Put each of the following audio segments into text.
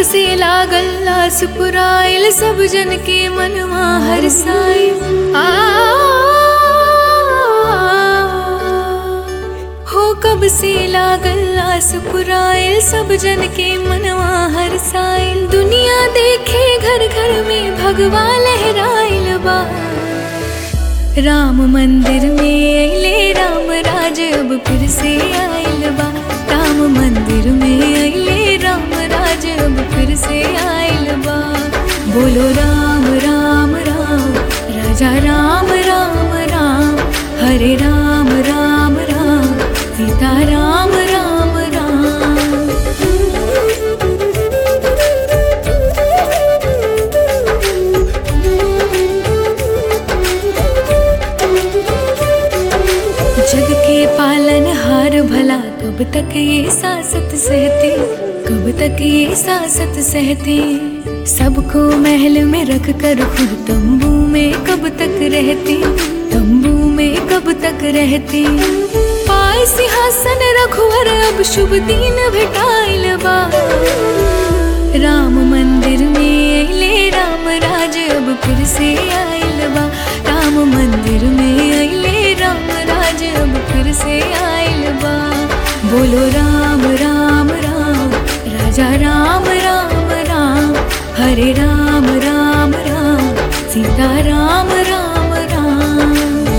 से लागल आस पुराइल सब जन के मनवा हरसाइल आ हो कब से लागल आस पुराइल सब जन के मनवा हरसाइल दुनिया देखे घर घर में भगवा लहराइल बा राम मंदिर में अले राम राज अब फिर से आइल बा राम मंदिर में अले राम राज अब फिर से आइल बा बोलो राम राम राम राजा राम राम राम हरे राम राम राम सीता राम राम राम जग के पालन हार भला कब तक ये सासत सहते कब तक ये सासत सहते सबको महल में रख कर खुद तंबू में कब तक रहते तंबू में कब तक रहते पाय सिंहासन रघुवर अब शुभ दिन भेटाइल बा राम मंदिर में अले राम राज अब फिर से आइल बा राम मंदिर में अले राम राज अब फिर से आइल बा बोलो राम राम राम राजा राम राम राम हरे राम राम राम सीता राम राम राम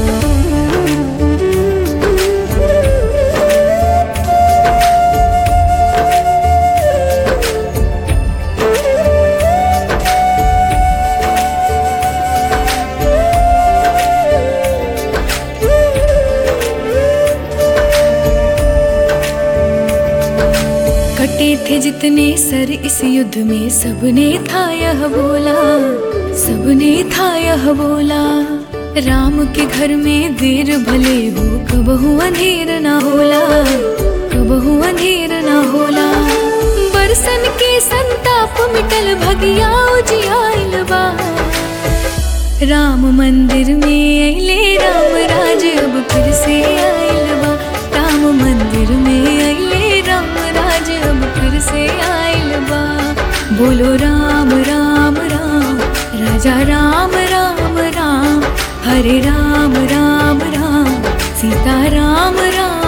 कटे थे जितने सर इस युद्ध में सबने था यह बोला सबने था यह बोला राम के घर में देर भले हो कबहू अंधेर ना होला कबहू अंधेर ना होला बरसन के संताप मिटल भगिया उजियाइल बा राम मंदिर में अले राम राज अब फिर से आइल बा राम मंदिर में अले राम राज अब फिर से आइल बा बोलो राम राम राम राजा राम राम राम हरे राम राम राम सीता राम राम